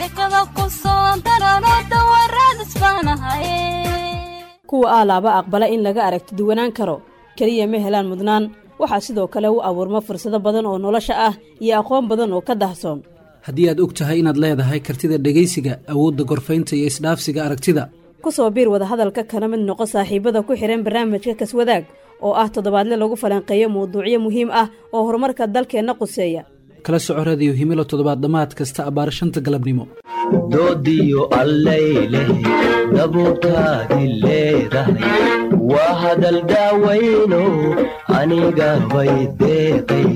sheekada ku soo darano dawaraads baanahaye kuwa aalaaba aqbala in laga aragti duwanaan karo keliya ma helaan mudnaan waxaa sidoo kale u abuurma fursado badan oo nolosha ah iyo aqoon badan oo ka dahsoon haddii aad og tahay inaad leedahay kartida dhegaysiga awoodda gorfaynta iyo isdhaafsiga aragtida ku soo biir wadahadalka kana mid noqo saaxiibada ku xidhan barnaamijka kaswadaag oo ah toddobaadle lagu falanqeeyo mawduucyo muhiim ah oo horumarka dalkeenna quseeya kala soco radiyo himilo toddobaad dhammaad kasta abbaar shanta galabnimo doodiyo allayleh dabuurtaadi leedahay waa hadal daawayno aniga bay deeqay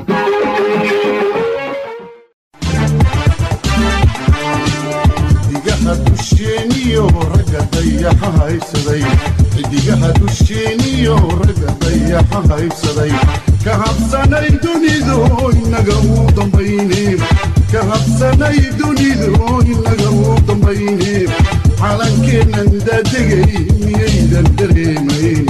xidigaha dusheeniyo ragga dayaxa haysaday xidigaha dusheeniyo ragga dayaxa haysaday ka habsanay dunidu inaga uu dambayne ka habsanay dunidu inaga uu dambayne calankeennan daadegay miyaydan dareemayn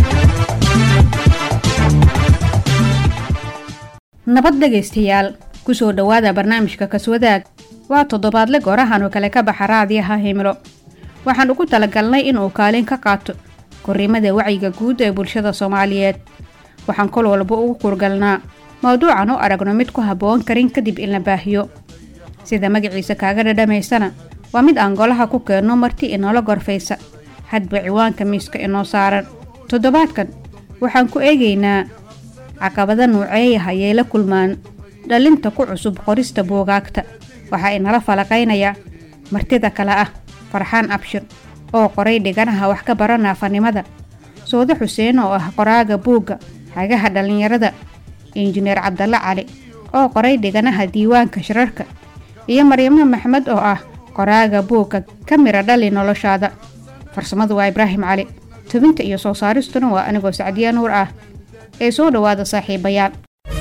nabad dhegaystayaal ku soo dhowaada barnaamijka kaswadaag waa toddobaadle goorahan oo kale ka baxa raadiyaha himilo waxaan ugu talagalnay inuu kaalin ka qaato korriimada wacyiga guud ee bulshada soomaaliyeed waxaan kol walba ugu kurgalnaa mawduucan u aragno mid ku habboon karin kadib in la baahiyo sida magaciisa kaaga dhadhamaysana waa mid aan golaha ku keenno marti inoola gorfaysa hadba ciwaanka miiska inoo saaran toddobaadkan waxaan ku eegaynaa caqabada nuuceeyaha ayay la kulmaan dhalinta ku cusub qorista buugaagta waxaa inala falaqaynaya martida kale ah farxaan abshir oo qoray dhiganaha wax ka bara naafanimada soode xuseen oo ah qoraaga buugga xagaha dhallinyarada injineer cabdalle cali oo qoray dhiganaha diiwaanka shirarka iyo maryamo maxmed oo ah qoraaga buugga ka mira dhali noloshaada farsamadu waa ibraahim cali tubinta iyo soo saaristuna waa anigoo sacdiya nuur ah ee soo dhowaada saaxiibayaal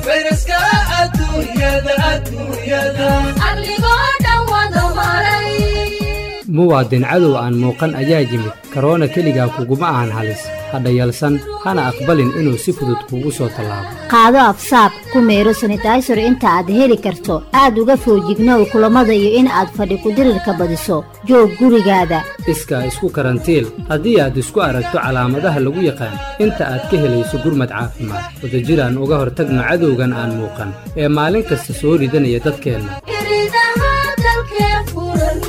arligoo dhan wada maray muwaadin cadow aan muuqan ayaa yimid karoona keligaa kuguma ahan halis hadha yalsan hana aqbalin inuu si fudud kuugu soo tallaabo qaado afsaab ku meero sanitaysar inta aad heli karto aad uga foojignow kulammada iyo in aad fadhi kudirirka badiso joog gurigaada iskaa isku karantiil haddii aad isku aragto calaamadaha lagu yaqaan inta aad ka helayso gurmad caafimaad wadajiraan uga hortagno cadowgan aan muuqan ee maalin kasta soo ridanaya dadkeenna iridaha dalkee furan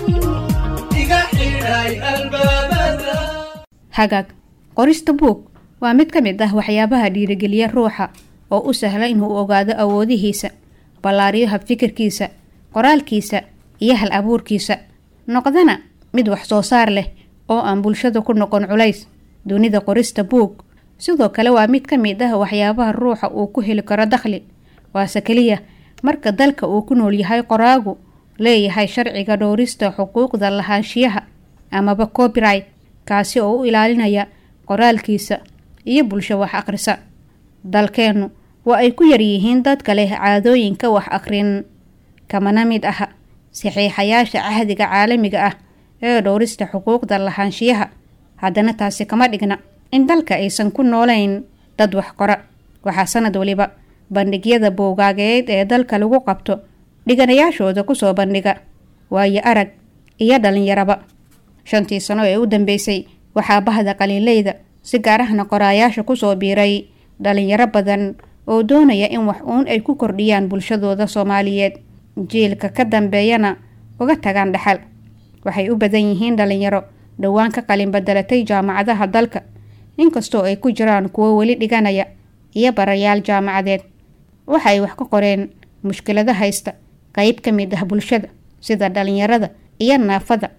hagaag qorista buug waa mid ka mid ah waxyaabaha dhiirigeliya ruuxa oo u sahla inuu ogaado awoodihiisa ballaariyo habfikirkiisa qoraalkiisa iyo hal abuurkiisa noqdana mid wax soo saar leh oo aan bulshada ku noqon culays dunida qorista buug sidoo kale waa mid ka mid ah waxyaabaha ruuxa uu ku heli karo dakhli waase keliya marka dalka uu ku nool yahay qoraagu leeyahay sharciga dhowrista xuquuqda lahaanshiyaha amaba copyright kaasi oo u ilaalinaya qoraalkiisa iyo bulsho wax akhrisa dalkeennu waa ay ku yaryihiin dadka leh caadooyinka wax akhrin kamana mid aha saxiixayaasha cahdiga caalamiga ah ee dhowrista xuquuqda lahaanshiyaha haddana taasi kama dhigna in dalka aysan ku noolayn dad wax qora waxaa sanad waliba bandhigyada buugaageed ee dalka lagu qabto dhiganayaashooda kusoo bandhiga waayo arag iyo dhallinyaraba shantii sano ee u dambeysay waxaa bahda qaliinleyda si gaar ahna qoraayaasha kusoo biiray dhalinyaro badan oo doonaya in wax uun ay ku kordhiyaan bulshadooda soomaaliyeed jiilka ka dambeeyana uga tagaan dhaxal waxay u badan yihiin dhalinyaro dhowaan ka qalin badelatay jaamacadaha dalka inkastoo ay ku jiraan kuwo weli dhiganaya iyo barayaal jaamacadeed waxa ay wax ka qoreen mushkilado haysta qeyb ka mid ah bulshada sida dhalinyarada iyo naafada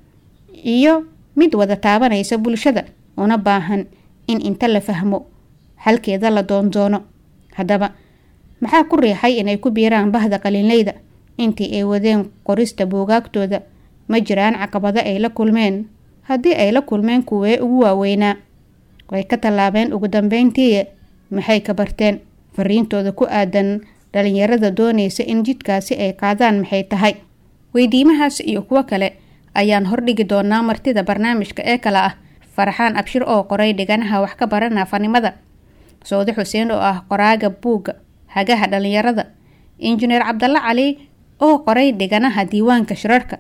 iyo mid wada taabanaysa bulshada una baahan in inta la fahmo xalkeeda la doondoono haddaba maxaa ku riixay inay ku biiraan bahda qalinleyda intii ay wadeen qorista buugaagtooda ma jiraan caqabado ay la kulmeen haddii ay la kulmeen kuwee ugu waaweynaa way ka tallaabeen ugu dambeyntii maxay ka barteen fariintooda ku aadan dhalinyarada doonaysa in jidkaasi ay qaadaan maxay tahay weydiimahaas iyo kuwo kale ayaan hordhigi doonaa martida barnaamijka ee kale ah farxaan abshir oo qoray dhiganaha wax ka bara naafanimada sawde xuseen oo ah qoraaga buugga hagaha dhalinyarada injineer cabdalle cali oo qoray dhiganaha diiwaanka shirarka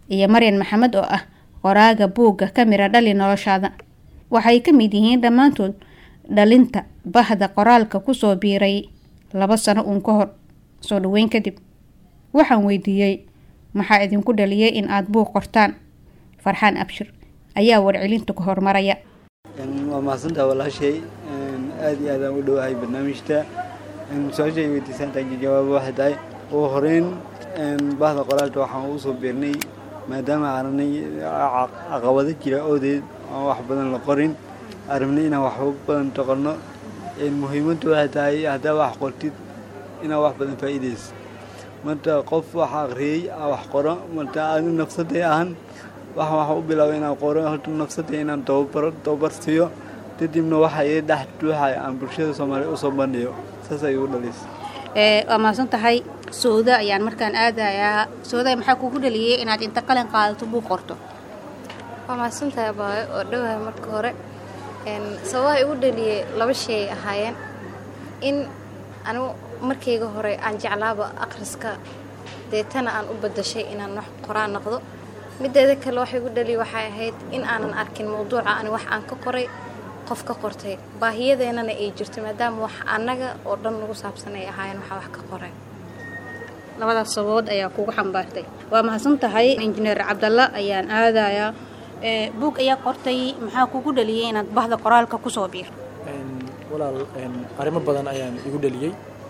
iyo maryan maxamed oo ah qoraaga buugga ka mira dhali noloshaada waxay ka mid yihiin dhammaantood dhalinta bahda qoraalka kusoo biiray laba sano uun ka hor soo dhaweyn kadib waxaan weydiiyey maxaa idinku dhaliyay in aada buuq qortaan farxaan abshir ayaa warcelinta ku hormaraya waa mahadsantaa walaashay aada iyo aadaan u dhowahay barnaamijta su-aashay weydiisantahay jawaabo waxay tahay ugu horeyn bahda qoraalka waxaan ugu soo biirnay maadaama aananay caqabado jira oodeed aan wax badan la qorin arabnay inaan waxba badan toqonno muhiimaddu waxay tahay haddaa wax qortid inaa wax badan faa'iidaysa marka qof wax akhriyey aa wax qoro marka adi nafsaday ahan waxaan waxa u bilaabay inaan qoro horta nafsaday inaan tababaro tababar siiyo kadibna waxa ii dhex duuxay aan bulshada soomaaliya usoo bandhiyo saas ay igu dhalisay waa mahadsan tahay sooda ayaan markaan aadayaa sooda maxaa kugu dhaliyay inaad inta qalin qaadato buuq qorto waa mahadsantahay abaayo oo dhowahay marka hore sababaha igu dhaliyey laba shay ahaayeen in anigu markayga hore aan jeclaaba akhriska deetana aan u badashay inaan wax qoraan noqdo mideeda kale waxa igu dhaliya waxay ahayd in aanan arkin mawduuca ani wax aan ka qoray qof ka qortay baahiyadeenana ay jirto maadaama wax annaga oo dhan nagu saabsan ay ahaayeen waxaa wax ka qoray labadaas sababood ayaa kugu xambaartay waa mahadsan tahay injineer cabdalla ayaan aadayaa buug ayaa qortay maxaa kugu dhaliyay inaad bahda qoraalka kusoo biir walaal arrimo badan ayaan igu dhaliyey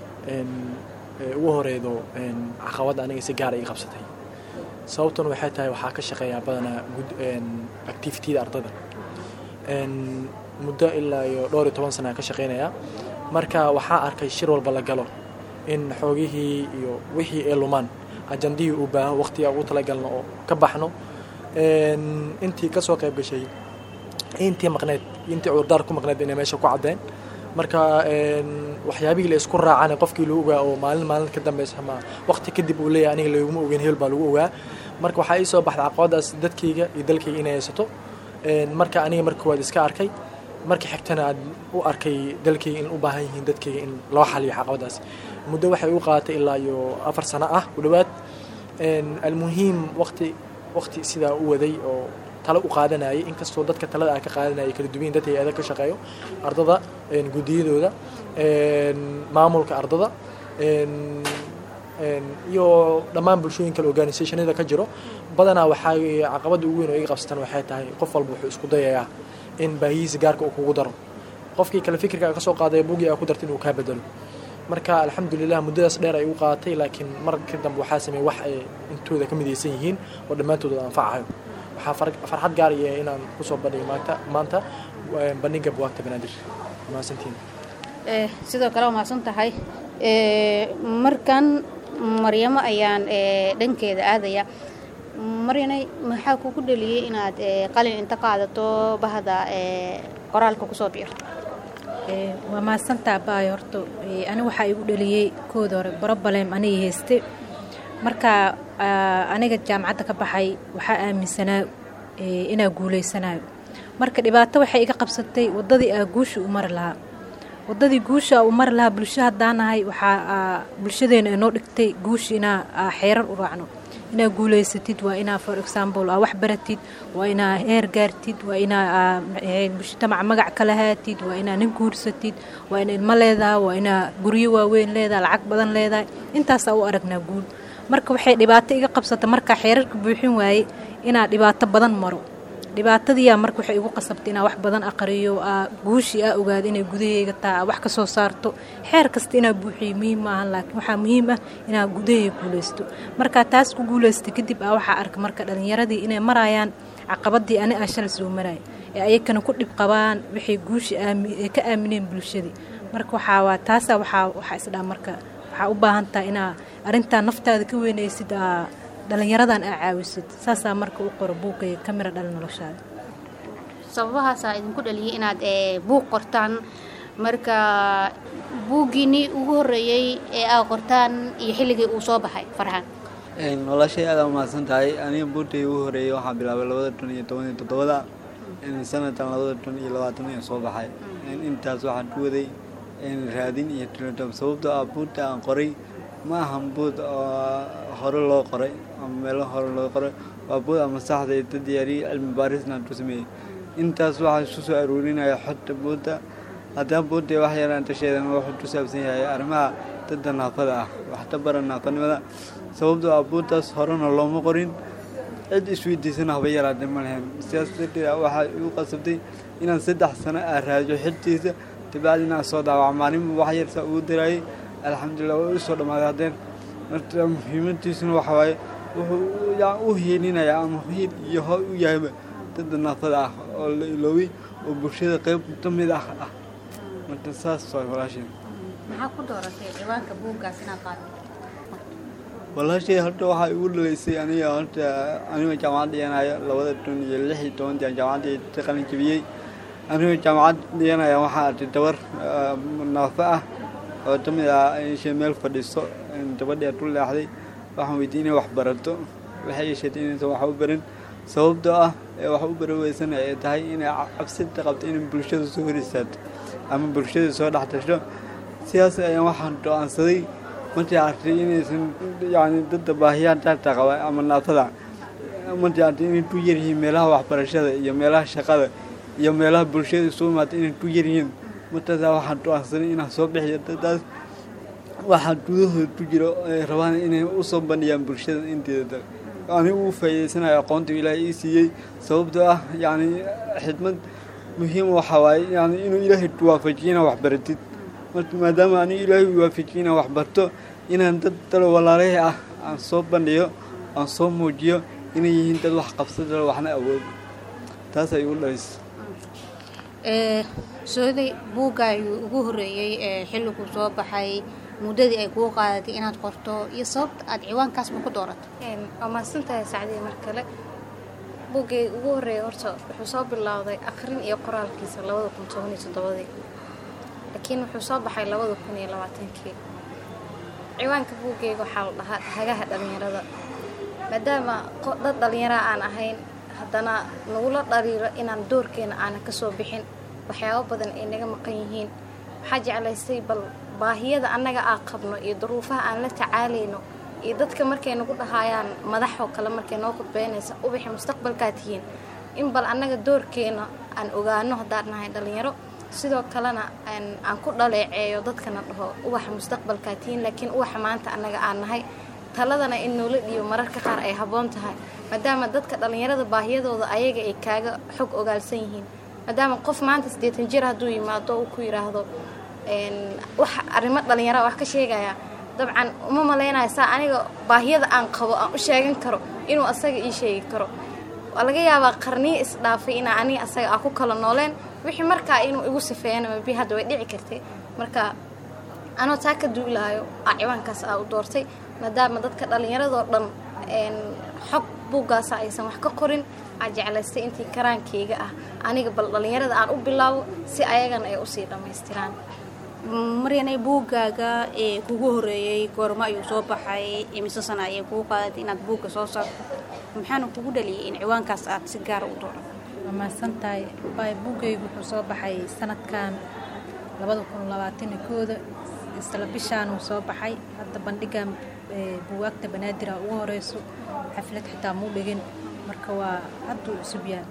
ugu horeedo caqabadda aniga si gaara ii qabsatay sababtuna waxay tahay waxaa ka shaqeeyaa badanaa activitida ardada muddo ilaa iyo dhowr iyo toban sana ka shaqeynayaa marka waxaa arkay shir walba la galo in xoogihii iyo wixii ay lumaan ajandihii uu baaho waqtiga ugu talagalno oo ka baxno intii kasoo qayb gashay intii maqneed intii cudurdaar ku maqneed inay meesha ku caddeen marka waxyaabihii la isku raacana qofkii lagu ogaa oo maalin maalin ka dambeysa ama waqti kadib uu leeyahay aniga laguma ogeyn hebel baa lagu ogaa marka waxaa ii soo baxday caqabadaas dadkayga iyo dalkayga inay haysato marka aniga marka koowaad iska arkay marka xigtana aad u arkay dalkayga in u baahan yihiin dadkayga in loo xaliyo caqabadaas muddo waxay u qaadatay ilaa iyo afar sano ah ku dhowaad almuhiim waqti waqti sidaa u waday oo talo u qaadanayay inkastoo dadka talada aan ka qaadanayay kala duwan dadka hay-ada ka shaqeeyo ardada guddiyadooda maamulka ardada iyo dhammaan bulshooyin kale organisationada ka jiro badanaa waxaa caqabada ugu weyn oo iga qabsatan waxay tahay qof walba wuxuu isku dayayaa in baahihiisa gaarka uu kugu daro qofkii kale fikirka ka soo qaadaya buugii aa ku darta inuu kaa bedelo marka alxamdulilah muddadaas dheer ay u qaadatay laakiin marka dambe waxaa sameeyey wax ay intooda ka midaysan yihiin oo dhammaantooda anfacayo waxaa farxad gaar iyo inaan kusoo bandhigo maanta maanta bandhiga buwaagta banaadir mahadsantiin sidoo kale waa mahadsan tahay markan maryamo ayaan dhankeeda aadaya maryanay maxaa kugu dhaliyey inaad qalin inta qaadato bahda qoraalka kusoo biirto waa mahadsantaa baayo horta ani waxaa igu dhaliyey kooda hore broblem aniga hayste marka aniga jaamacadda ka baxay waxaa aaminsanaa inaa guuleysanayo marka dhibaato waxay iga qabsatay waddadii aa guusha u mari lahaa waddadii guusha u mari lahaa bulsho haddaanahay waxaa bulshadeena inoo dhigtay guusha inaa xeerar u raacno inaa guuleysatid waa inaa for example aa wax baratid waa inaa heer gaartid waa inaa mujtamac magac ka lahaatid waa inaa nin guursatid waa ina ilmo leedaha waa inaa guryo waaweyn leedaha lacag badan leedahay intaasaa u aragnaa guul marka waxay dhibaato iga qabsata markaa xeerarka buuxin waaye inaa dhibaato badan maro dhibaatadiiyaa marka waxay igu qasabtay inaa wax badan aqriyo aa guushii aa ogaado inay gudaheyga taha aa wax ka soo saarto xeer kasta inaa buuxiyo muhiim maahan laakiin waxaa muhiim ah inaa gudaheyga guulaysto markaa taas ku guulaystay kadib aa waxaa arka marka dhallinyaradii inay marayaan caqabadii ani aa shalay soo maraya ee ayakana ku dhib qabaan waxay guushi ay ka aamineen bulshadii marka waxaa waa taasaa waxaa waxaa isdhaa marka waxaa u baahan taha inaa arrintaa naftaada ka weynaysid aa dhallinyaradan aa caawisid saasaa marka u qoro buugay ka mira dhali noloshaada sababahaasaa idinku dhaliyay inaad buug qortaan marka buuggiinii ugu horreeyey ee aa qortaan iyo xilligii uu soo baxay farxaan walaashay aada umahadsan tahay aniga buurtay ugu horeeyey waxaa bilaabay labada kun iyo toban iyo toddobada sanadkan labada kun iyo labaatan iyo soo baxay intaas waxaan ku waday raadin iyo tilotob sababtoo ah buurta aan qoray ma ahan buud oo hore loo qoray ama meelo hore loo qoray waa buug ama saxda iyo dad diyaariyey cilmi baarisna ku sameeyey intaas waxaa isu soo aroorinaya xogta buudda haddana buudda wax yaraan tasheedan wuxuu ku saabsan yahay arrimaha dadda naafada ah waxta bara naafanimada sababtoo ah buuddaas horena looma qorin cid isweydiisana haba yaraatee ma lahayn sidaas darteed waxaa igu qasabtay inaan saddex sano aa raajo xiltiisa dabacdi inaan soo daawaco maalinba wax yarsaa ugu daraayay alxamdulilah waa usoo dhammaaday haddeen marka muhiimadiisuna waxa waaye wuxuu u hiilinayaa ama hiil iyo ho u yahayba dadda naafada ah oo la iloobay oo bulshada qayb ka mid ah ah marka saas waay walaasheen maxaa ku dooratay ciwaanka buuggaas inaad qaado walaashay horta waxaa igu dhalaysay aniga horta anigoo jaamacad dhiganayo labada kun iyo lix iyo tobantii aan jaamacadda ka qalin jebiyey anigoo jaamacad dhiganaya waxaa arkay dabar naafo ah oo ka mid ah ishay meel fadhiiso gabadhii ku leexday waxaan weydiiyey inay wax barato waxay ii sheegtay inaysan wax u barin sababtoo ah ee wax u bari weysana ay tahay inay cabsida qabto inay bulshada soo hor istaagto ama bulshada soo dhex tasho sidaas ayaan waxaan go-aansaday markii arkay inaysan yani dadda baahiyaha daata qaba ama naafada markii arkay inay ku yaryihiin meelaha waxbarashada iyo meelaha shaqada iyo meelaha bulshada isugu imaata inay ku yaryihiin markaasaa waxaan go-aansaday inaan soo bixiyo daddaas waxaa gudahooda ku jiro ay rabaan inay usoo bandhiyaan bulshada inteeda anigu u faa'iidaysanayo aqoonta ilaahay ii siiyey sababtoo ah yacni xidmad muhiim waxaa waaye yani inuu ilaahay waafajiyo inaa wax baratid marka maadaama anigu ilaahay u waafajiyo inaan wax barto inaan dad dalo walaalahii ah aan soo bandhiyo aan soo muujiyo inay yihiin dad wax qabsadalo waxna awoodo taas ay igu dhalaysa sooday buugga ayuu ugu horreeyey ee xilliguu soo baxay muddadii ay kuu qaadatay inaad qorto iyo sababta aad ciwaankaasba ku dooratay waa mahadsantahay sacdiya mar kale buuggay ugu horreeyay horta wuxuu soo bilowday akhrin iyo qoraalkiisa labada kun toban iyo toddobadii laakiin wuxuu soo baxay labada kun iyo labaatankii ciwaanka buuggeyga waxaa la dhahaa hagaha dhallinyarada maadaama dad dhallinyara aan ahayn haddana nagula dhaliilo inaan doorkeena aanan ka soo bixin waxyaabo badan ay naga maqan yihiin waxaa jeclaystay bal baahiyada annaga aan qabno iyo duruufaha aan la tacaalayno iyo dadka markay nagu dhahaayaan madaxoo kale markay noo khudbeynaysa ubaxi mustaqbalkaa tihiin in bal annaga doorkeena aan ogaano haddaan nahay dhallinyaro sidoo kalena aan ku dhaleeceeyo dadkana dhaho ubaxa mustaqbalkaa tihiin laakiin ubaxa maanta annaga aan nahay taladana in noola dhiibo mararka qaar ay habboon tahay maadaama dadka dhallinyarada baahiyadooda ayaga ay kaaga xog ogaalsan yihiin maadaama qof maanta siddeetan jir hadduu yimaado uu ku yidhaahdo wax arrimo dhallinyara wax ka sheegaya dabcan uma malaynayo saa aniga baahiyada aan qabo aan u sheegan karo inuu asaga ii sheegi karo waa laga yaabaa qarniyo isdhaafay inaa aniga asaga aan ku kala nooleen wixii markaa inuu igu sifeeyana mabi hadda way dhici kartay marka anoo taa ka duulaayo aa ciwaankaas aa u doortay maadaama dadka dhallinyaradoo dhan xog buuggaasa aysan wax ka qorin aa jeclaystay intii karaankeyga ah aniga bal dhallinyarada aan u bilaabo si ayagana ay usii dhammaystiraan maryanay buuggaaga ee kugu horreeyey goormo ayuu soo baxay imise sana ayay kugu qaadatay inaad buugga soo saarto maxaana kugu dhaliyay in ciwaankaas aad si gaara u dooran waa mahadsantahay baay buuggaygu wuxuu soo baxay sanadkan labada kun labaatani kooda isla bishaanuu soo baxay hadda bandhigan buugaagta banaadir a ugu horeyso xaflad xitaa muu dhigin marka waa hadduu cusub yahay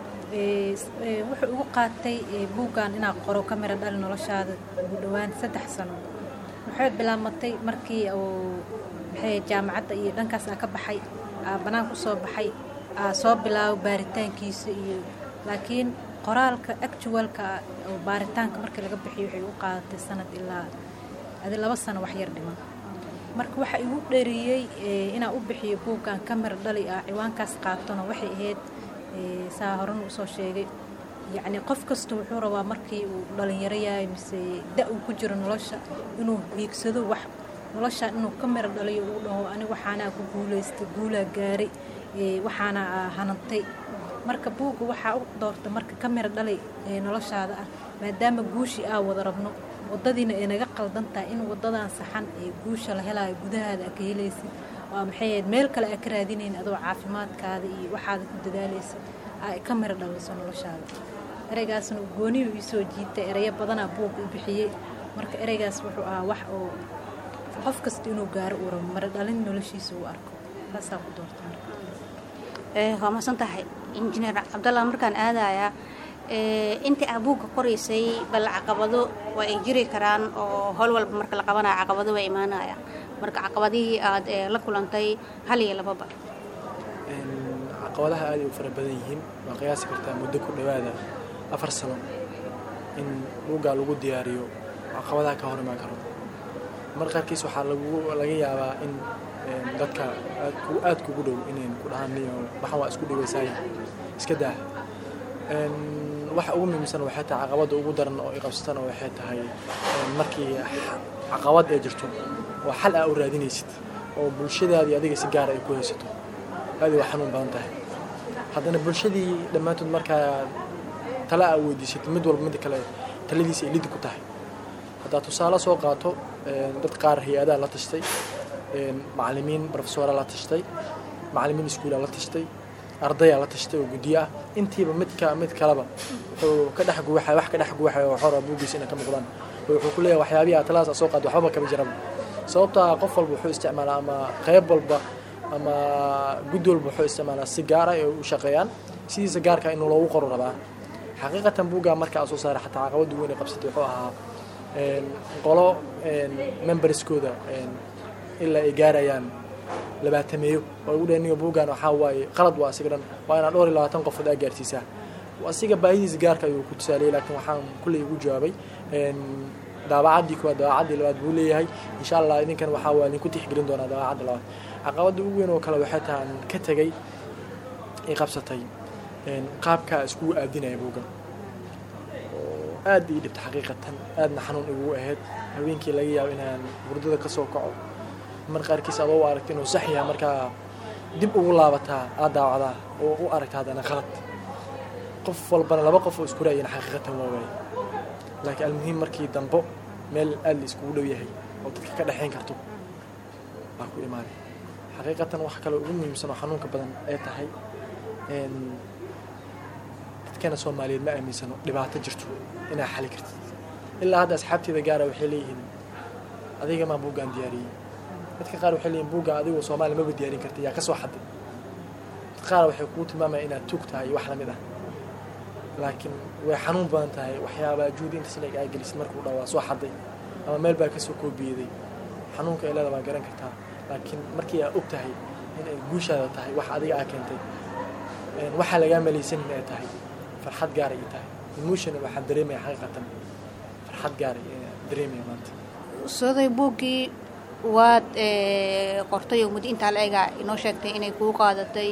wuxuu igu qaatay buuggan inaa qoro ka mira dhali noloshaada ugu dhowaan saddex sano waxay bilaamatay markii uu maxay jaamacadda iyo dhankaas aa ka baxay aa bannaan ku soo baxay aa soo bilaabo baaritaankiisa iyo laakiin qoraalka actualka oo baaritaanka markii laga bixiyo waxay igu qaadatay sanad ilaa adi laba sano wax yar dhiman marka waxa igu dheriyey inaan u bixiyo buuggan ka mira dhali ah ciwaankaas qaatona waxay ahayd saa horan usoo sheegay yacni qof kasta wuxuu rabaa markii uu dhalinyaro yahay mise da uu ku jiro nolosha inuu hiigsado wax nolosha inuu ka miro dhaliyo uu dhaho ani waxaanaa ku guulaystay guulaa gaaray waxaana hanantay marka buugga waxaa u doorta marka ka miro dhalay noloshaada ah maadaama guushii aa wada rabno wadadiina ay naga qaldan tahay in wadadan saxan ee guusha la helaayo gudahaada aa ka helaysid waa maxay ahayd meel kale aa ka raadinayn adoo caafimaadkaada iyo waxaada ku dadaalaysa aa ka miro dhaliso noloshaada ereygaasna gooniyu iisoo jiitay ereyo badanaa buugga u bixiyey marka ereygaas wuxuu ahaa wax oo qof kasta inuu gaaro uu rabo miro dhalin noloshiisa uu arko taasaa ku doorta marka waa masan tahay injineer cabdalla markaan aadayaa intii aa buugga qoraysay bal caqabado waa ay jiri karaan oo howl walba marka la qabanaya caqabado waa imaanaya marka caqabadihii aad la kulantay hal iyo lababa caqabadaha aad ay u fara badan yihiin waa qiyaasi kartaa muddo ku dhowaada afar sano in buuggaa lagu diyaariyo caqabadaha ka hor imaan karo mar qaarkiis waxaa lagu laga yaabaa in dadka aad kugu dhow inayn ku dhahaan niyo waxaan waa isku dhawaysaay iska daa waxa ugu muhiimsan waxay tahay caqabadda ugu daran oo i qabsatana waxay tahay markii caqabad ay jirto oo xal aa u raadinaysid oo bulshadaadii adiga si gaara ay ku haysato aad waa xanuun badan tahay haddana bulshadii dhammaantood markaa tale aa weydiisatid mid walba mid kale taladiisa ay lidi ku tahay haddaad tusaale soo qaato dad qaar hay-adaa la tashtay macalimiin profesora la tashtay macalimiin iskuulaa la tashtay ardayaa la tashtay oo guddiyo ah intiiba midka mid kaleba wuxuu ka dhex guwaxay wax ka dhex guwaxay oo xora buuggiisa inay ka muuqdaan wuxuu ku leeyahay waxyaabihi aad talahaas soo qaad waxbaba kama jiraba sababtaa qof walba wuxuu isticmaalaa ama qayb walba ama guddi walba wuxuu isticmaalaa si gaara ay u shaqeeyaan sidiisa gaarka inuu loogu qoro rabaa xaqiiqatan buuggaa marka aa soo saaray xataa caqabadda weyn ay qabsatay wuxuu ahaa qolo memberskooda ilaa ay gaarayaan labaatameeyo oo ugu dhaniyo buuggan waxaa waaye qalad waa asiga dhan waa inaad dhowr iyo labaatan qofood aa gaarsiisaa asiga baahidiisa gaarka ayuu ku tusaaliyay laakiin waxaan kulley ugu jawaabay daabacaddii koowaad daabacaddii labaad buu leeyahay insha allah idinkan waxaa waa idinku tixgelin doonaa daabacadda labaad caqabadda ugu weyn oo kale waxay tahay aan ka tegay ay qabsatay qaabkaa iskugu aadinaya buuggan oo aad ii dhibta xaqiiqatan aadna xanuun igu ahayd haweenkii laga yaabo inaan hurdada ka soo kaco mar qaarkiis adoo u aragta inuu sax yahay markaa dib ugu laabataa aad daawacdaa oo u aragta haddana qalad qof walbana laba qof oo isku raayana xaqiiqatan waa waaye laakiin almuhiim markii dambo meel aad la iskugu dhow yahay oo dadka ka dhexayn karto baa ku imaaday xaqiiqatan wax kale ugu muhiimsan oo xanuunka badan ay tahay dadkeena soomaaliyeed ma aaminsano dhibaato jirto inaa xali kartid ilaa hadda asxaabteeda gaara waxay leeyihiin adiga maa buuggaan diyaariyey dadka qaar waxay leeyihin buuggaan adigoo soomaaliya maba diyaarin karta yaa ka soo xaday dad qaar waxay kugu tilmaamaya inaad tuug tahay iyo wax lamid ah laakiin way xanuun badan tahay waxyaabaa juudi inta sileeg aa gelisid markuu dhaa waa soo xaday ama meel baa kasoo koobiyeday xanuunka ay leeda waa garan kartaa laakiin markii aa og tahay inay guushaada tahay wax adiga aa keentay waxaa lagaa malaysanin ay tahay farxad gaara ay tahay emotional waxaa dareemaya xaqiiqatan farxad gaara dareemaya maanta sooday buuggii waad qortay oo muddo intaa la egaa inoo sheegtay inay kuu qaadatay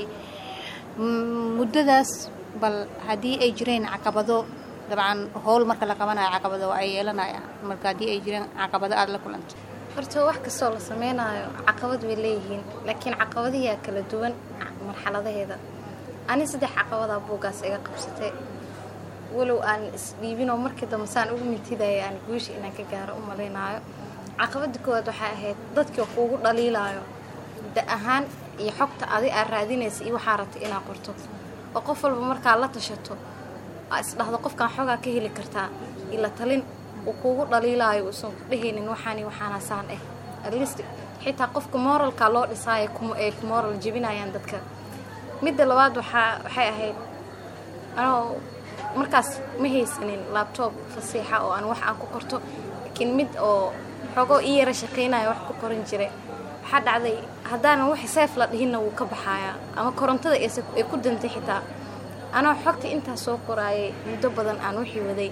muddadaas bal haddii ay jireen caqabado dabcan howl marka la qabanayo caqabado ay yeelanayaan marka haddii ay jireen caqabado aada la kulantay horta wax kastoo la sameynaayo caqabad way leeyihiin laakiin caqabadihiaa kala duwan marxaladaheeda ani saddex caqabadaa buuggaas iga qabsatay walow aan isdhiibinoo markii dambe saan ugu mitidaya aan guusha inaan ka gaaro u malaynaayo caqabada koowaad waxay ahayd dadkii kuugu dhaliilaayo da ahaan iyo xogta adi aad raadinaysa iyo waxaa rabtay inaad qorto oo qof walba markaa la tashato aa isdhahdo qofkaan xogaa ka heli kartaa ila talin uu kuugu dhaliilaayo uusan ku dhehaynin waxaani waxaana saan ah atleast xitaa qofka moralka loo dhisaayo ay ku moral jebinayaan dadka midda labaad waxaa waxay ahayd anoo markaas ma haysanin labtoob fasiixa oo aan wax aan ku qorto laakiin mid oo xogoo ii yara shaqaynaya wax ku qoran jiray waxaa dhacday haddaanan wax seef la dhihinna wuu ka baxayaa ama korontada ay ku dantay xitaa anoo xogta intaas soo qoraayay muddo badan aan wixii waday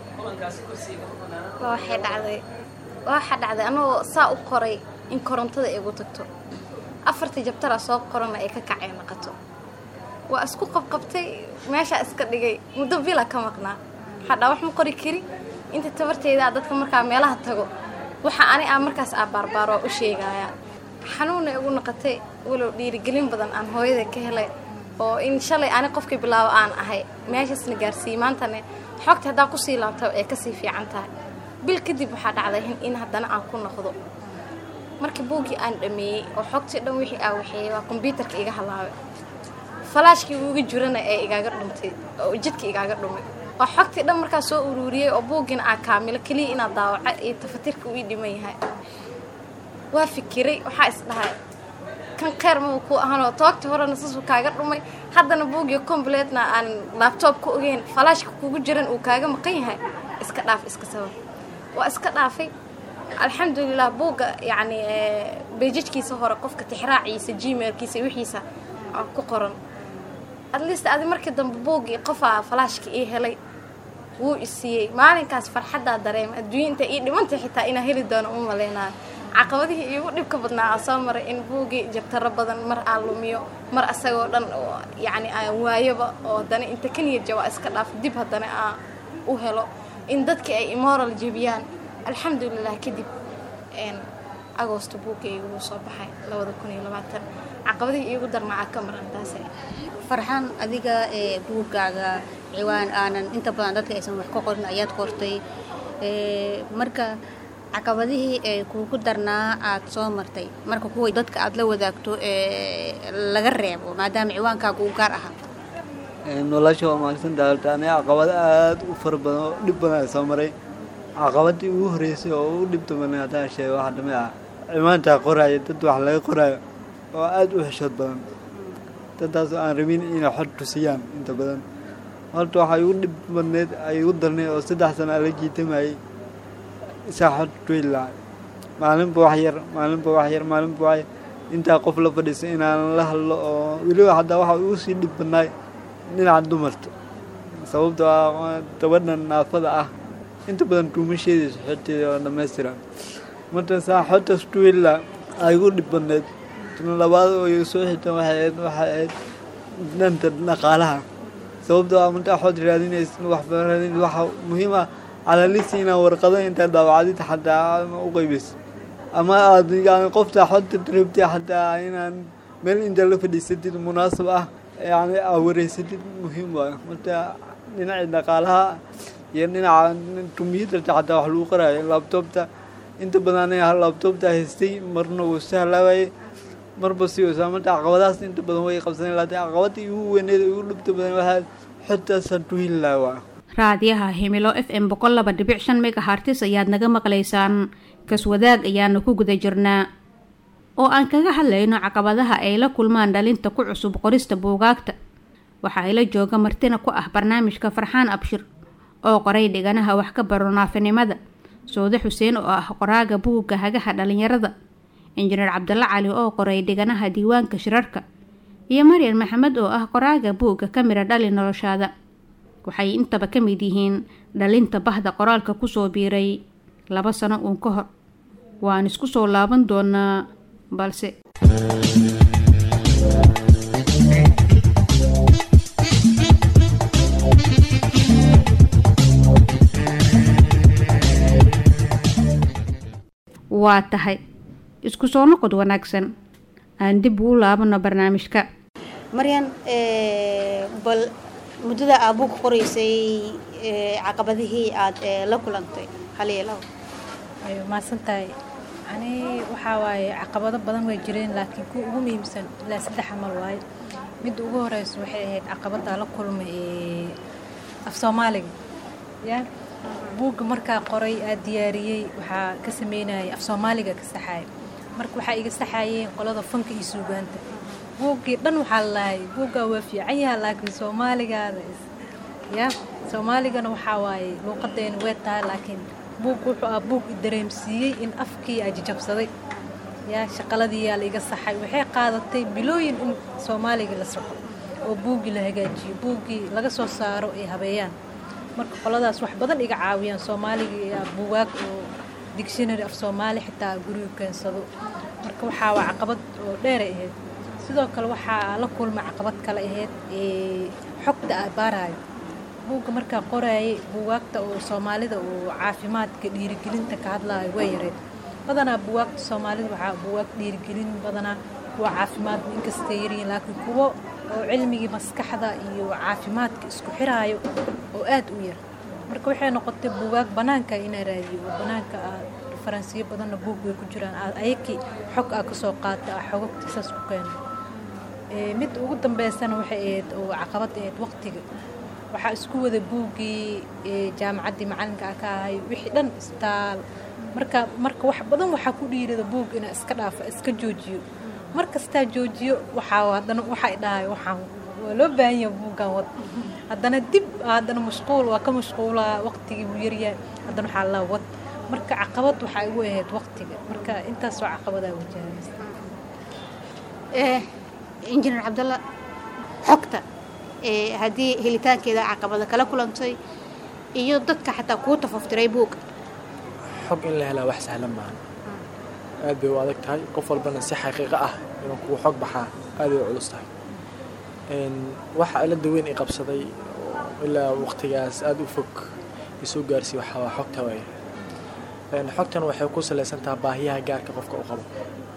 waxay dhacday waxaa dhacday anoo saa u qoray in korontada igu tagto afartii jabtara soo qorana ay ka kacay naqato waa isku qabqabtay meeshaa iska dhigay muddo bila ka maqnaa waxaa dhaa wax ma qori kari inta tabarteydaa dadka markaa meelaha tago waxa ani aa markaas aa baarbaaro u sheegaya xanuuna igu noqotay walow dhiirigelin badan aan hooyada ka helay oo in shalay ani qofkii bilaabo aan ahay meeshaasna gaarsiiyey maantane xogta haddaan kusii laabta ay kasii fiican tahay bil kadib waxaa dhacday in haddana aan ku noqdo markii buuggii aan dhameeyey oo xogtii dhan wixii aa waxeeyey waa kombyuutarka iga halaabay falaashkii uga jirana ee igaaga dhuntay oo jidka igaaga dhumay oo xogtii dhan markaa soo uruuriyey oo buuggiina aa kaamilo keliya inaad daawaca iyo tafatirka uu ii dhiman yahay waa fikiray waxaa is dhahay kan kheyr maba ku ahanoo toogta horena sasuu kaaga dhumay haddana buugii completna aan laabtoob ku ogeyn falaashka kugu jiran uu kaaga maqan yahay iska dhaaf iska sabab waa iska dhaafay alxamdulilah buugga yacni beejajkiisa hore qofka tixraaciisa gmailkiisa wixiisa aa ku qoran at least adi markii dambe buuggii qofaa falaashka ii helay wuu isiiyey maalinkaas farxaddaa dareema adduunya inta ii dhimantay xitaa inaa heli doono uma maleynayo caqabadihii iigu dhibka badnaa aan soo maray in buuggii jabtaro badan mar aan lumiyo mar asagoo dhan oo yacni aan waayoba oo haddana inta ka niyad jabaa iska dhaaf dib haddana aan u helo in dadkii ay imoral jebiyaan alxamdulilah kadib agoosto buuggayga wuu soo baxay labada kun iyo labaatan caqabadihii iigu darnaa ka maran taas farxaan adiga ee buuggaaga ciwaan aanan inta badan dadka aysan wax ka qorin ayaad qortay marka caqabadihii ee kuugu darnaa aad soo martay marka kuwa dadka aad la wadaagto ee laga reebo maadaama ciwaankaaga uu gaar ahaa nolosha waa maagsantaha horta aniga caqabado aada u fara badan oo dhib badan soo maray caqabadii ugu horreysay oo u dhibta badan haddaan sheego waxaa dhamay ah cimaantaa qoraayo dad wax laga qoraayo oo aada u xeshood badan dadtaas aan rabin inay xod tusiyaan inta badan horta waxaa igu dhib badneed ay igu darneed oo saddex sano ala jiitamayay isaa xod tuili lahaa maalinba wax yar maalinba wax yar maalinba wax yar intaa qof la fadhiisa inaan la hadlo oo weliba haddaa waxaa igu sii dhib badnaay dhinaca dumarta sababtoo ah gabadhan naafada ah inta badan tuumasheediisa xodteeda oo dhammaystiran marka saa xodtaas tuila ay igu dhib badneed tan labaad oo iga soo xitan waxay ahayd waxay ahayd dhanta dhaqaalaha sababtoo ah markaa xod raadinaysa wax raadin waxa muhiim ah calalisi inaan warqado intaa daawacdid xataa u qaybeyso ama aad yani qofta xodta rabtay xataa inaan meel inta la fadhiisatid munaasab ah yani aa wareysatid muhiim waayo marka dhinaca dhaqaalaha iyo dhinaca kombiyuutarta xataa wax lagu qoraayo labtoobta inta badan aniga labtoobta haystay marna wuu sahlaawaye marba si wasa marka caqabadahaas inta badan way qabsadeen laakiin caqabada igu weyneed igu dhibta badan waxaa xogtaasaan tuhin lahaa raadiyaha himilo f m boqol laba dhibic shan megahartis ayaad naga maqlaysaan kaswadaag ayaana ku guda jirnaa oo aan kaga hadlayno caqabadaha ay la kulmaan dhalinta ku cusub qorista buugaagta waxaa ila jooga martina ku ah barnaamijka farxaan abshir oo qoray dhiganaha wax ka baro naafinimada soode xuseen oo ah qoraaga buugga hagaha dhalinyarada injineer cabdalla cali oo qoray dhiganaha diiwaanka shirarka iyo maryan maxamed oo ah qoraaga buugga ka mira dhali noloshaada waxay intaba ka mid yihiin dhalinta bahda qoraalka kusoo biiray laba sano uun ka hor waan isku soo laaban doonaa balse waa tahay isku soo noqod wanaagsan aan dib uu laabano barnaamijka maryan bal muddada aa buug qoraysay caqabadihii aad la kulantay haliya labo ayo mahadsantahay ani waxaa waaye caqabado badan way jireen laakiin kuwa ugu muhiimsan ilaa saddex amal waaye midda ugu horeysa waxay ahayd caqabada la kulmay ee af soomaaliga ya buugga markaa qoray aa diyaariyey waxaa ka sameynayay af soomaaliga ka saxaaya marka waxaa iga saxaayeen qolada fanka iyo suugaanta buuggii dhan waxaa lalahay buuggaa waa fiican yaha laakiin soomaaligaada ya soomaaligana waxaa waaye luuqadeena way tahay laakiin buug wuxuu ah buug i dareemsiiyey in afkii aa jajabsaday yaa shaqaladiiyaa la iga saxay waxay qaadatay bilooyin in soomaaliga la soco oo buuggii la hagaajiyo buuggii laga soo saaro ay habeeyaan marka qoladaas wax badan iga caawiyaan soomaaliga iyo buugaag oo dictionary af soomaali xitaa guriga keensado marka waxaa waa caqabad oo dheeray ahayd sidoo kale waxaa la kulmay caqabad kale ahayd ee xogta aa baaraayo buugga markaa qoraayay buugaagta oo soomaalida oo caafimaadka dhiirigelinta ka hadlaayo way yareed badanaa buugaagta soomaalida waxaa buugaag dhiirigelin badanaa kuwa caafimaad inkastay yaryihiin laakiin kuwo oo cilmigii maskaxda iyo caafimaadka isku xiraayo oo aad u yar marka waxay noqotay buugaag bannaanka inaa raadiyo oo bannaanka aad faransiyo badanna buug way ku jiraan aad ayakii xog aa kasoo qaata ah xogagta saas ku keeno mid ugu dambeysana waxay ahayd oo caqabad ahayd waqtiga waxaa isku wada buuggii jaamacaddii macalinka a ka ahay wixii dhan isbitaal marka marka wax badan waxaa ku dhiirada buug inaa iska dhaafa iska joojiyo mar kastaa joojiyo waxaa haddana waxay dhahay waxaan waa loo baahan yahay buuggan wad haddana dib haddana mashquul waa ka mashquulaa waqtigii wuu yaryahay haddana waxaa laa wad marka caqabad waxaa igu ahayd waqtiga marka intaasoo caqabadaa wajahaysa injineer cabdalla xogta ee haddii helitaankeeda caqabada kala kulantay iyo dadka xataa kuu tafaftiray buugga xog in la helaa wax sahlan maaha aad bay u adag tahay qof walbana si xaqiiqo ah inuu kugu xog baxaa aad bay u culus tahay waxa cilada weyn i qabsaday oo ilaa waqtigaas aada u fog isoo gaarsiiy waxaa waa xogta waaye xogtan waxay ku salaysan tahay baahiyaha gaarka qofka u qabo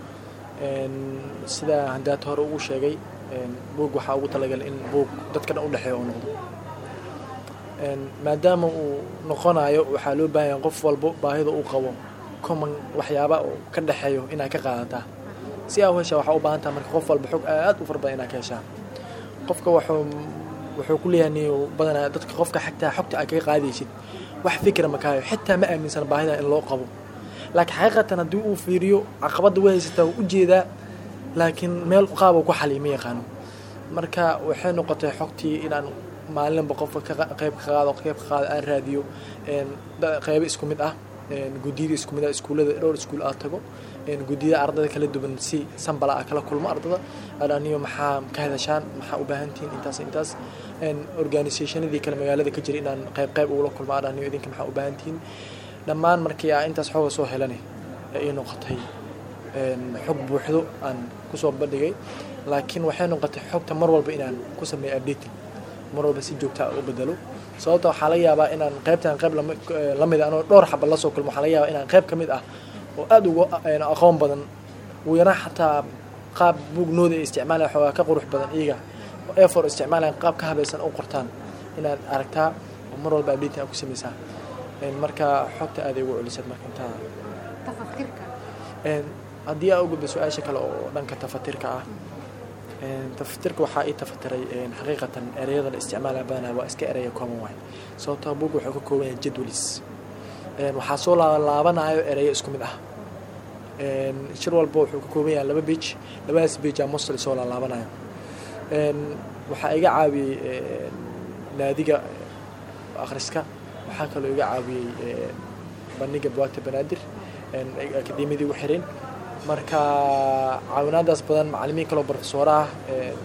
sida haddaad hore ugu sheegay buug waxaa ugu talagalay in buug dadka dhan u dhexeeya uu noqdo maadaama uu noqonayo waxaa loo baahan yahay qof walbo baahida uu qabo common waxyaaba oo ka dhexeeyo inaad ka qaadataa si aa u heshaa waxaa u baahan taha marka qof walba xog aad u fara badan inaad ka heshaa qofka wuxuu wuxuu ku leeyahay niyo badanaa dadka qofka xagtaa xogta aad kaga qaadaysid wax fikra ma kaayo xitaa ma aaminsana baahida in loo qabo laakiin xaqiiqatan haddii uu fiiriyo caqabadda way haysataa wuu ujeedaa laakiin meel qaab uu ku xaliy ma yaqaano marka waxay noqotay xogtii inaan maalinba qofka qayb ka qaado qayb ka qaado aan raadiyo qaybo isku mid ah guddiyada isku mid ah iskuullada dhowr iskuul aad tago guddiyada ardada kala duwan si sambala ah kala kulmo ardada adaniyo maxaa ka hadashaan maxaa u baahan tihiin intaas intaas organisationadii kale magaalada ka jira inaan qayb qayb ugula kulmo adaniyo idinka maxaa u baahan tihiin dhammaan markii aa intaas xooga soo helane ee ii noqotay xog buuxdo aan kusoo bandhigay laakiin waxay noqotay xogta mar walba inaan ku sameeyo updating mar walba si joogta u bedelo sababta waxaa laga yaabaa inaan qaybtan qayb la mid anoo dhowr xaba lasoo kulmo waxaa laga yaabaa inaan qayb ka mid ah oo aada uga aqoon badan ugu yaraan xataa qaab buugnooda ay isticmaalaya xoogaa ka qurux badan iyaga oo efor isticmaalayan qaab ka habaysan u qortaan inaad aragtaa oo mar walba updating aad ku sameysaa marka xogta aaday ugu celisad marka intaa haddii aa u gudba su-aasha kale oo dhanka tafatirka ah tafatirka waxaa ii tafatiray xaqiiqatan ereyada la isticmaalaya badanaa waa iska ereya common way sababtoo buug wuxuu ka kooban yahay jadwalis waxaa soo laabanayo ereyo isku mid ah shir walba wuxuu ka kooban yahay laba bage labadaas bage aa mostly soo laalaabanayo waxaa iga caawiyey naadiga akhriska waxaa kaloo iga caawiyey bandhiga buwaagta banaadir akademiyadii ugu xireen marka caawinaadaas badan macalimiin kaloo profesora ah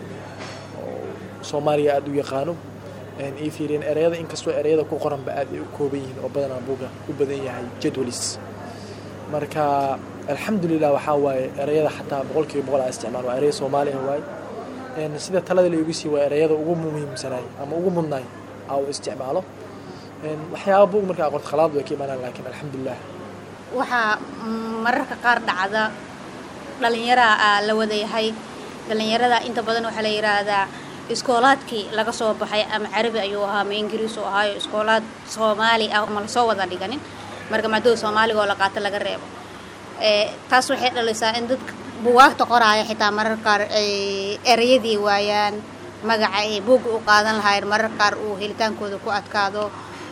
oo soomaaliya aada u yaqaano ii fiiriyeen ereyada inkastoo ereyada ku qoranba aad ay u kooban yihiin oo badanaa buuga u badan yahay jadwalis marka alxamdulilah waxaa waaye ereyada xataa boqolkiiba boqol aa isticmaal waa ereya soomaali ah waaye sida talada la igu sii waa ereyada ugu muhiimsanaay ama ugu mudnaay aa u isticmaalo waxyaaba buug marka aqoonta khalaad way ka imaanaan laakiin alxamdulilah waxaa mararka qaar dhacda dhallinyaraha la wadayahay dhallinyarada inta badan waxaa la yidhaahdaa iskoolaadkii laga soo baxay ama carabi ayuu ahaa ama ingiriis uu ahaayo iskoolaad soomaali ah ma lasoo wada dhiganin marka maadada soomaaliga oo la qaato laga reebo taas waxay dhalisaa in dadka buwaagta qoraaya xitaa mararka qaar ay ereyadii waayaan magaca ay buugga u qaadan lahaayeen mararka qaar uu helitaankooda ku adkaado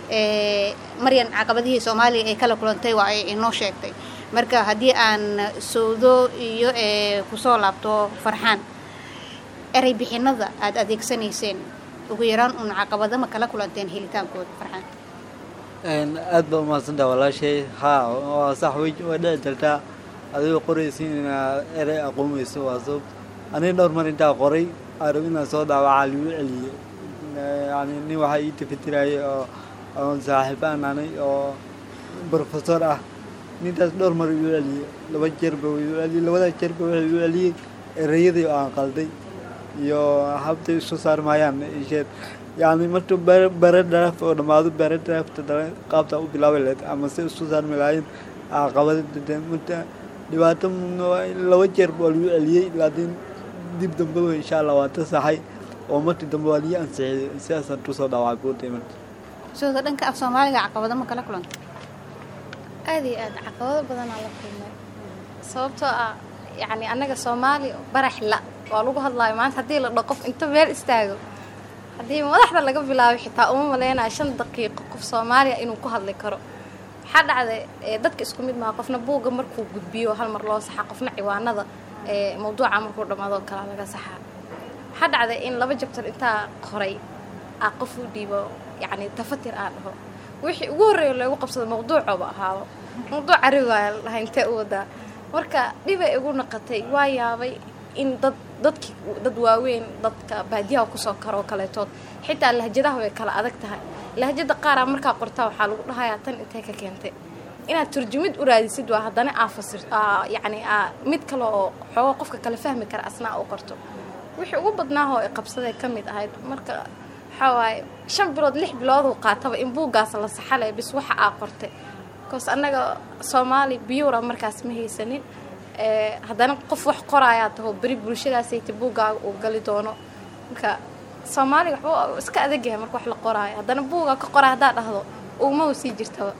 maryan caqabadihii soomaaliya ay kala kulantay waa ay inoo sheegtay marka haddii aan sowdo iyo kusoo laabto farxaan erey bixinada aada adeegsanayseen ugu yaraan uun caqabado ma kala kulanteen helitaankooda farxaan aad baa umahadsantaha walaashay haa waa sax way way dhici jirtaa adigoo qoraysin inaad erey aqoonmayso waa sabab aniga dhowr mar intaa qoray arab inaan soo daawacaa ligu celiyey yani nin waxaa ii tafatirayay oo oon saaxiib aan anay oo brofesor ah nintaas dhowr mar igu celiyey laba jeerba igu celiyey labada jeerba wuxuu igu celiyey ereyadii oo aan qalday iyo habtay isu saarmayaan isheed yani markuu bare draft oo dhammaado bare draft qaabta u bilaabi lahayd ama si isu saarmi lahayn caqabada marka dhibaato laba jeer waa lagu celiyey laakiin dib dambeba insha allah waa ta saxay oo markii dambe waa lii ansixiyey sidaasaan kusoo dhaawacay buutay marka sooda dhanka af soomaaliga caqabado ma kala kulanta aad iyo aad caqabado badanaa la kulmay sababtoo ah yacni annaga soomaali barax la waa lagu hadlaayo maanta haddii la dhao qof inta meel istaago haddii madaxda laga bilaabay xitaa uma maleynayo shan daqiiqo qof soomaaliya inuu ku hadli karo waxaa dhacday dadka isku mid maha qofna buugga markuu gudbiyo hal mar loo saxa qofna ciwaanada ee mawduuca markuu dhammaadoo kale laga saxaa waxaa dhacday in laba jabtar intaa qoray aa qof u dhiibo yacni tafatir aan dhaho wixii ugu horreeya loogu qabsado mawduucooba ahaaba mawduuc carigaa laha intee u wadaa marka dhibay igu naqatay waa yaabay in dad dadki dad waaweyn dadka baadiyaha kusoo karoo kaleetood xitaa lahjadaha way kala adag tahay lahjada qaaraa markaa qortaa waxaa lagu dhahayaa tan intee ka keentay inaad turjumid u raadisid waa haddana aa fasir yacni aa mid kale oo xoogo qofka kale fahmi kara asnaa u qorto wixii ugu badnaahoo i qabsaday ka mid ahayd marka waxaa waaye shan bilood lix bilooduu qaataba in buuggaas la saxalay bis waxa aa qortay bcause annaga soomaali biyuura markaas ma haysanin haddana qof wax qoraayaa taho beri bulshadaasayta buuggaaga uu gali doono marka soomaaliga waxba iska adagyahay marka wax la qoraayo haddana buuggaa ka qoraa haddaa dhahdo ugmaba sii jirtaba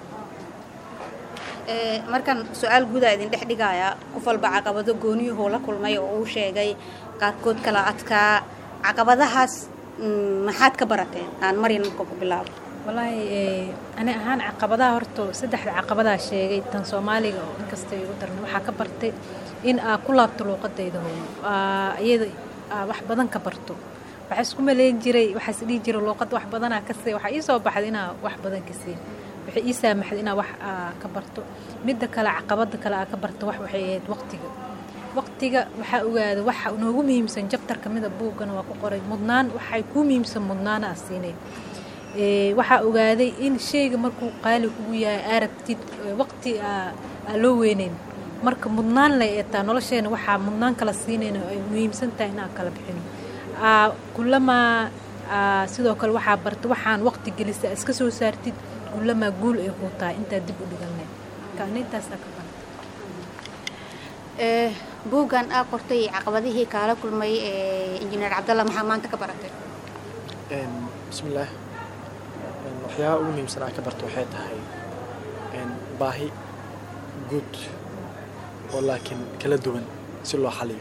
markan su-aal guudaa idin dhex dhigayaa qof walba caqabado gooniyuhuu la kulmay oo uu sheegay qaarkood kala adkaa caqabadahaas maxaad ka barateen aan maryan marka ku bilaabo wallaahi ani ahaan caqabadaha horto saddexda caqabadaa sheegay tan soomaaliga oo inkasta igu darna waxaa ka bartay in aa ku laabto luuqadayda hooyo iyada aa wax badan ka barto waxaa isku maleyn jiray waxaas dhihi jiray luuqadda wax badanaa ka see waxaa ii soo baxday inaa wax badan ka siin waxay ii saamaxday inaa wax aa ka barto midda kale caqabada kale aa ka barto wax waxay ahayd waqtiga waqtiga waxaa ogaada waxa noogu muhiimsan jabtar kamida buuggana waa ku qoray mudnaan waxay kuu muhiimsan mudnaana aa siinay waxaa ogaaday in shayga markuu qaali kugu yahay aragtid waqti aa loo weyneyn marka mudnaan lay eetaa nolosheena waxaa mudnaan kala siinayna ay muhiimsan tahay inaan kala bixino kulamaa sidoo kale waxaa barta waxaan waqti gelisa iska soo saartid kulamaa guul ay kuu tahay intaa dib u dhiganay kaanintaasaa ka barta buuggan aa qortay caqabadihii kaala kulmay injineer cabdalla maxaa maanta ka baratay bismillaah waxyaabaha ugu muhiimsan aan ka barto waxay tahay baahi guud oo laakiin kala duwan si loo xaliyo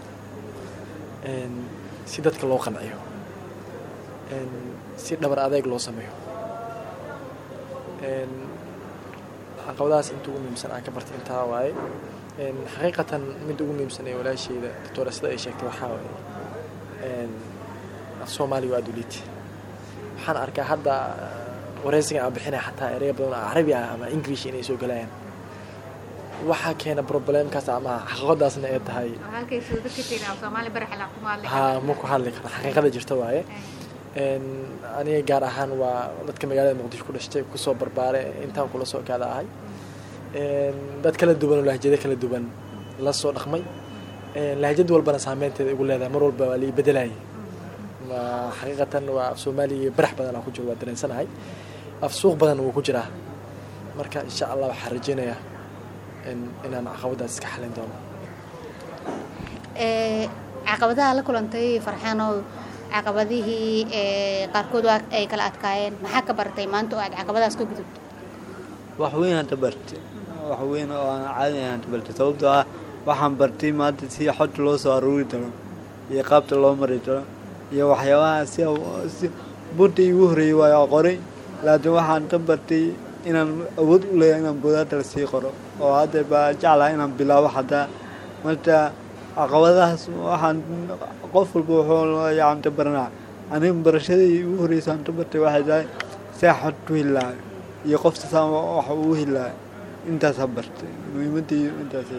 si dadka loo qanciyo si dhabar adeeg loo sameeyo caqabadahaas inta ugu muhiimsan aan ka bartay intaa waaye xaqiiqatan midda ugu muhiimsan ee walaasheyda doctora sida ay sheegtay waxaa waaye af soomaaliga waa duliiti waxaan arkaa hadda wareysigan aan bixinaya xataa ereya badan oo carabi ah ama english inay soo galayaan waxaa keena problemkaas ama xaqiiqadaasna ay tahay ha ma ku hadli karo xaqiiqada jirta waaye aniga gaar ahaan waa dadka magaalada muqdisho ku dhashtay kusoo barbaare intaan kula soo kaada ahay dad kala duwan oo lahjado kala duwan la soo dhaqmay lahjad walbana saameynteeda igu leedahay mar walba waa lii bedelayay xaqiiqatan waa af soomaaliya barax badan aan ku jiro waa dareensanahay af suuq badan wuu ku jiraa marka insha allah waxaan rajeynayaa inaan caqabadaas iska xalin doono caqabadaha la kulantay farxaanow caqabadihii qaarkood waa ay kala adkaayeen maxaa ka baratay maanta oo aad caqabadaas ka gudubto wax weyn hadda bartay wax weyn oo aan caadi ahaan hadda bartay sababtoo ah waxaan bartay maanta si xogta loo soo aruuri doono iyo qaabta loo mari doono iyo waxyaabaha si si bunta igu horreeyey waa qoray laakiin waxaan ka bartay inaan awood u leeyahay inaan buudaata la sii qoro oo hadda baa jeclaha inaan bilaabo xataa marka caqabadahaas waxaan qof walba wuxuu yacni ka baranaa aniga barashadii igu horreysay aan ka bartay waxay tahay see xod ku heli lahay iyo qofta saan wax ugu heli lahay intaas ha bartay muhiimaddii intaas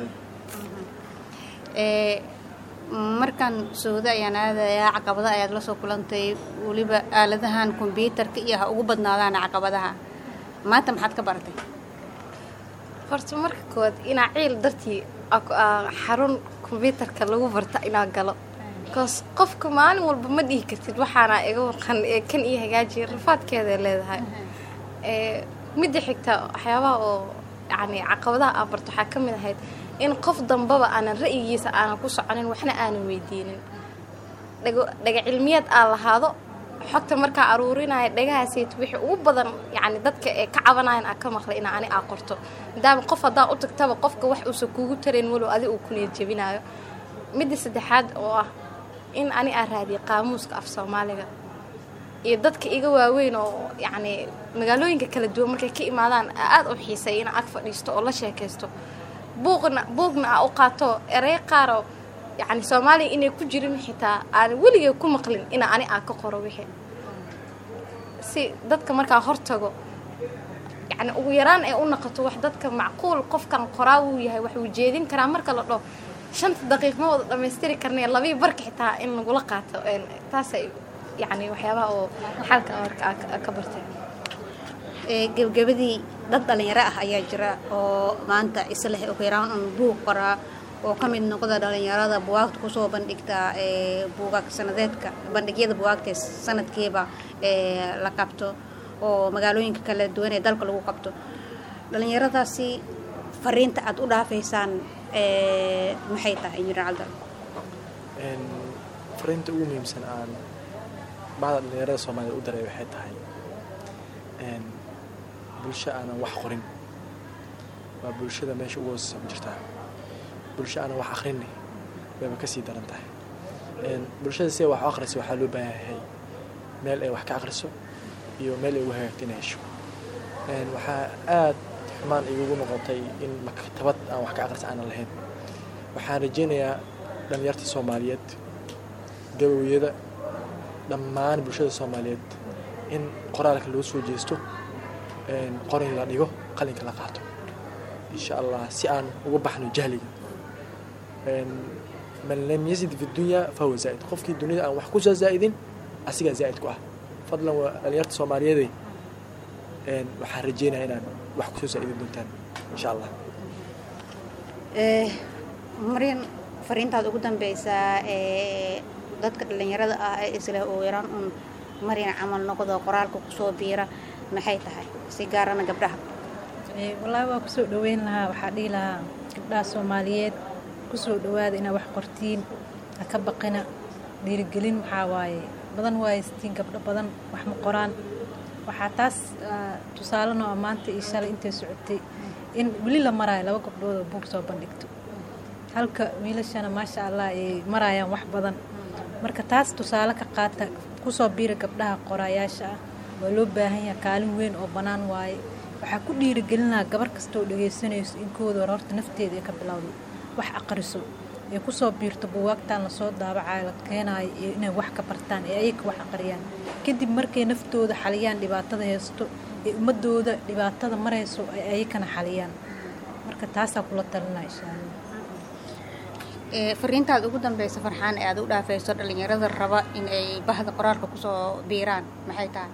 markan sooda ayaan aadayaa caqabada ayaad la soo kulantay weliba aaladahan kombyuutarka iyo ha ugu badnaadaan caqabadaha maanta maxaad ka baratay horta marka koowaad inaa ciil dartii xarun kombyuutarka lagu barta inaa galo bcause qofka maalin walba ma dhihi kartid waxaana iga waqan ee kan iyo hagaajiya rafaadkeeday leedahay midda xigta waxyaabaha oo yani caqabadaha aa barto waxaa ka mid ahayd in qof dambaba aanan ra'yigiisa aanan ku soconin waxna aanan weydiinin dhaga cilmiyeed aa lahaado xogta markaa aruurinaya dhagahaasayt wixii ugu badan yani dadka ee ka cabanayan aa ka maqlay inaa ani aa qorto maadaama qof haddaa u tagtaba qofka wax uusan kuugu tarayn walow adi uu kuniyad jebinaayo midda saddexaad oo ah in ani aa raadiyay qaamuuska af soomaaliga iyo dadka iga waaweyn oo yacni magaalooyinka kala duwan markay ka imaadaan aada u xiisay inaa ag fadhiisto oo la sheekaysto buuqna buugna aa u qaato erey qaaroo yacni soomaaliya inay ku jirin xitaa aan weligay ku maqlin ina ani aan ka qoro wixii si dadka markaa hortago yacni ugu yaraan ay u noqoto wax dadka macquul qofkan qoraa wuu yahay wax uu jeedin karaa marka la dhaho shanta daqiiq ma wada dhammaystiri karnay labii barka xitaa in lagula qaato taasay yacni waxyaabaha oo xalka marka aa ka bartay gebgabadii dad dhalinyaro ah ayaa jira oo maanta isleh ugu yaraan un buug qoraa oo ka mid noqda dhalinyarada buwaagta kusoo bandhigta buugaag sanadeedka bandhigyada buwaagta sanadkiiba la qabto oo magaalooyinka kala duwan ee dalka lagu qabto dhalinyaradaasi fariinta aad u dhaafaysaan maxay tahay injineer caldal fariinta ugu muhiimsan aan bacda dhalinyarada soomaaliyed u daray waxay tahay bulsho aanan wax qorin waa bulshada meesha ugu hooseysa ku jirtaa bulsho aanan wax akrinay wayba kasii daran tahay bulshada si ay wax u akhriso waxaa loo baahan yahay meel ay wax ka akhriso iyo meel ay ugu hagaagto inay hesho waxaa aad xumaan igugu noqotay in maktabad aan wax ka akhrisa aanan lahayn waxaan rajaynayaa dhalinyarta soomaaliyeed gabowyada dhammaan bulshada soomaaliyeed in qoraalka loo soo jeesto qorin la dhigo qalinka la qaato insha allah si aan uga baxno jahliga man lam yazid fi dunya fahuwa zaa'id qofkii dunida aan wax ku soo zaa'idin asigaa zaa'id ku ah fadlan waa dhalinyarta soomaaliyeeday waxaan rajeynayaa inaad wax kusoo zaa'idin doontaan insha allah maryan fariintaad ugu dambeysaa dadka dhalinyarada ah ee isla ugu yaraan un maryan camal noqdo qoraalka kusoo biira maxay tahay si gaarana gabdhaha wallaahi waa kusoo dhaweyn lahaa waxaa dhihi lahaa gabdhaha soomaaliyeed kusoo dhawaada inaad wax qortiin ha ka baqina dhiirigelin waxaa waaye badan waayestiin gabdho badan wax ma qoraan waxaa taas tusaaleno maanta iyo shalay intay socotay in weli la maraayo laba gabdhood oo buug soo bandhigto halka wiilashana maasha allah ay maraayaan wax badan marka taas tusaale ka qaata kusoo biira gabdhaha qoraayaasha ah waa loo baahan yaha kaalin weyn oo bannaan waaye waxaa ku dhiirigelinaha gabar kastaoo dhagaysanayso in kooda hore horta nafteeda ay ka bilowdo wax aqriso ee kusoo biirto buwaagtaan lasoo daabacayo la keenaayo iyo inay wax ka bartaan ee ayaga wax aqriyaan kadib markay naftooda xaliyaan dhibaatada haysto ee ummadooda dhibaatada marayso ay ayakana xaliyaan marka taasaa kula talinaa insha allah fariintaad ugu dambeysa farxaan ee aad u dhaafayso dhalinyarada raba in ay bahda qoraalka kusoo biiraan maxay tahay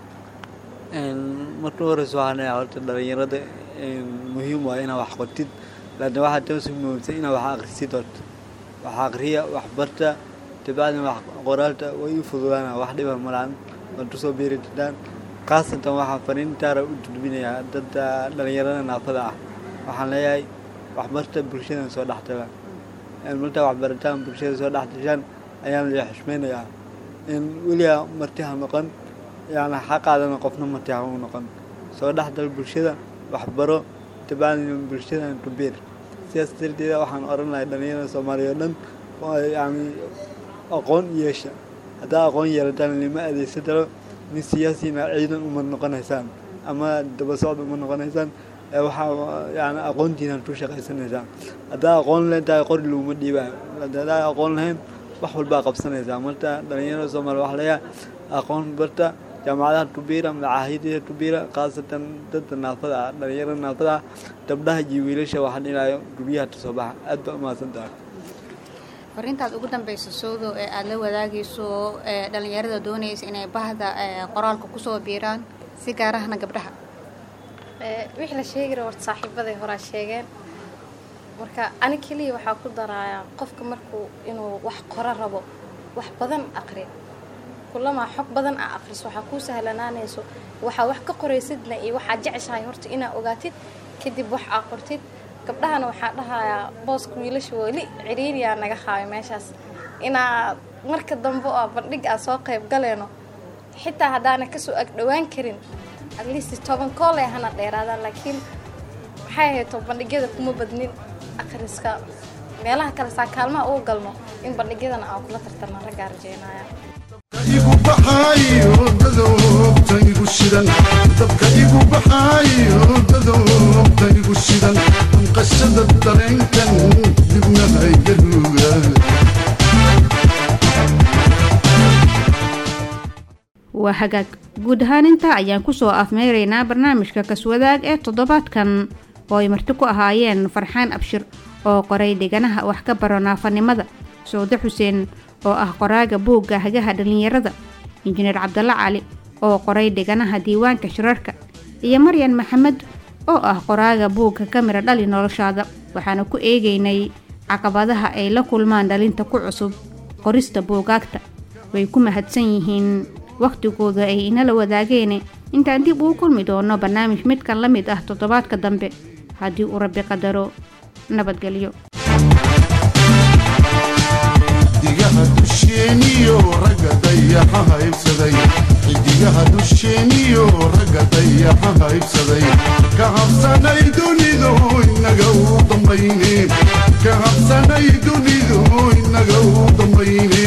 marka horeysa waxaan leeyahay horta dhalinyarada muhiim waa inaad wax qortid laakiin waxaa toosi muhiimsan inaad wax akhrisid horta wax akhriya wax barta dabacdina wax qoraalta way u fududaana wax dhiba malaan waad kusoo biiri jirtaan khaasatan waxaan fariintaara u gudbinayaa dadda dhalinyarada naafada ah waxaan leeyahay waxbarta bulshadan soo dhextaga markaa waxbarataan bulshada soo dhex dashaan ayaan la xushmaynayaa in weligaa marti ha noqon yani xaqaadana qofna marti ha u noqon soo dhexdal bulshada waxbaro dabacdina bulshadan ku biir sidaas darteeda waxaan oran lahay dhalinyarada soomaaliya o dhan yani aqoon yeesha haddaa aqoon yeelataan lima adeegsan daro nin siyaasina ciidan uma noqonaysaan ama daba socda uma noqonaysaan waxaa yani aqoontiinaan ku shaqaysanaysaan haddaa aqoon leentahay qori laguma dhiibaayo haddaa aqoon lahayn wax walbaa qabsanaysaa marka dhalinyarada soomaaliya waxa leeyahay aqoon barta jaamacadaha tubiira macaahidada tubiira khaasatan dadka naafada ah dhalinyarada naafada ah gabdhaha iyo wiilasha waxaa dhinayo guryaha kasoo baxa aad baa umahadsan tahay fariintaad ugu dambeysa sowdo ee aada la wadaagayso dhalinyarada doonaysa inay bahda qoraalka kusoo biiraan si gaarahana gabdhaha wixii la sheegi raba horta saaxiibaday horaa sheegeen marka ani keliya waxaa ku darayaa qofka markuu inuu wax qoro rabo wax badan aqri kulamaa xog badan aa aqriso waxaa kuu sahlanaanayso waxaa wax ka qoraysidna iyo waxaa jeceshahay horta inaa ogaatid kadib wax aa qortid gabdhahana waxaa dhahayaa booska wiilasha weli ciriiriyaa naga haayo meeshaas inaa marka dambe oo bandhig aa soo qayb galeeno xitaa haddaana kasoo agdhowaan karin at least toban kooley hana dheeraadaan laakiin waxay hayto bandhigyada kuma badnin akhriska meelaha kale saa kaalmaha uga galno in bandhigyadana aan kula tartarna raggaa rajeynaya igu baxaayo dadowta igu shidan dabka igu baxaayo dadowta igu shidan qashada dareenkan dibna haygaruga waa hagaag guud ahaan intaa ayaan kusoo afmeyraynaa barnaamijka kaswadaag ee toddobaadkan oo ay marti ku ahaayeen farxaan abshir oo qoray dhiganaha wax ka baro naafanimada sawde xuseen oo ah qoraaga buugga hagaha dhallinyarada injineer cabdalla cali oo qoray dhiganaha diiwaanka shirarka iyo maryan maxamed oo ah qoraaga buugga kamira dhali noloshaada waxaana ku eegaynay caqabadaha ay la kulmaan dhalinta ku cusub qorista buugaagta way ku mahadsan yihiin wakhtigooda ay inala wadaageene intaan dib uu kulmi doono barnaamij midkan la mid ah toddobaadka dambe haddii uu rabbi qadaro nabadgelyo xidigaha dusheeniyo ragga dayaxa haybsaday xidigaha dusheeniyo ragga dayaxa haybsaday ka habsanay dunidu inaga u dambayne ka habsanay dunidu inaga u dambayne